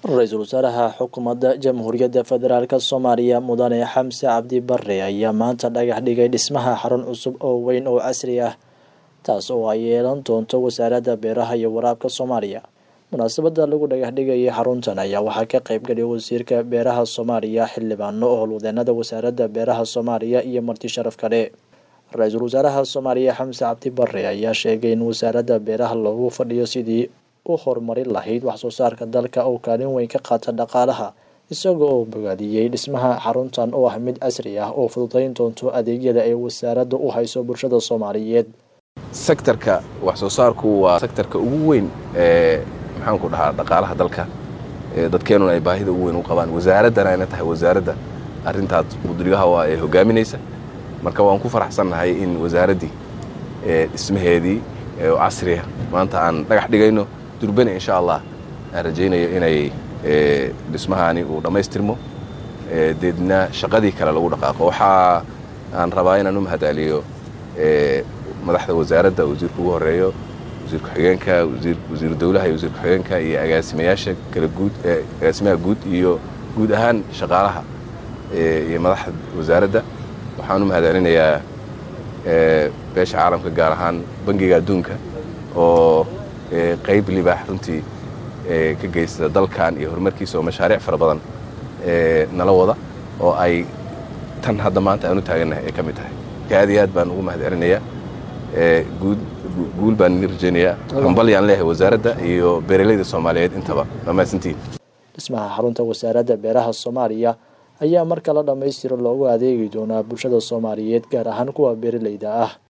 ra-iisul wasaaraha xukuumadda jamhuuriyadda federaalk soomaaliya mudane xamse cabdi bare ayaa maanta dhagax dhigay dhismaha xarun cusub oo weyn oo casri ah taas oo ay yeelan doonto wasaaradda beeraha iyo waraabka soomaaliya munaasabada lagu dhagax dhigayay xaruntan ayaa waxaa ka qeybgaliyay wasiirka beeraha soomaaliya xildhibaano oo howlwadeenada wasaaradda beeraha soomaaliya iyo marti sharaf kale ra-iisul wasaaraha soomaaliya xamse cabdi bare ayaa sheegay in wasaaradda beeraha loogu fadhiyo sidii u horumarin lahayd waxsoo saarka dalka oo kaalin weyn ka qaata dhaqaalaha isaga oo bogaadiyey dhismaha xaruntan oo ah mid casri ah oo fududayn doonto adeegyada ay wasaaradda u hayso bulshada soomaaliyeed sektarka wax soo saarku waa sektarka ugu weyn ee maxaanku dhahaa dhaqaalaha dalka dadkeenuna ay baahida ugu weyn u qabaan wasaaraddana ayna tahay wasaaradda arrintaas mudrigaha waa ee hogaaminaysa marka waan ku faraxsannahay in wasaaraddii dhismaheedii oo casriya maanta aan dhagax dhigayno durbane insha allah aan rajaynayo inay dhismahaani uu dhammaystirmo deedna shaqadii kale lagu dhaqaaqo waxaa aan rabaa inaan u mahadceliyo madaxda wasaaradda wasiirka ugu horeeyo wasiir ku-xigeenka wasiiru dowlaha iyo wasiir ku-xigeenka iyo agaasimayaasha kala guud agaasimaha guud iyo guud ahaan shaqaalaha iyo madaxda wasaaradda waxaan u mahadcelinayaa beesha caalamka gaar ahaan bangiga adduunka oo qayb libaax runtii ka geysta dalkan iyo horumarkiisa oo mashaariic fara badan nala wada oo ay tan hadda maanta aan u taagannahay ay ka mid tahay marka aad iyo aad baan ugu mahadcelinayaa guul baan idin rajaynayaa hambalyaan leeyahay wasaaradda iyo beeralayda soomaaliyeed intaba dhammaysantiin dhismaha xarunta wasaaradda beeraha soomaaliya ayaa marka la dhammaystiro loogu adeegi doonaa bulshada soomaaliyeed gaar ahaan kuwa beeralayda ah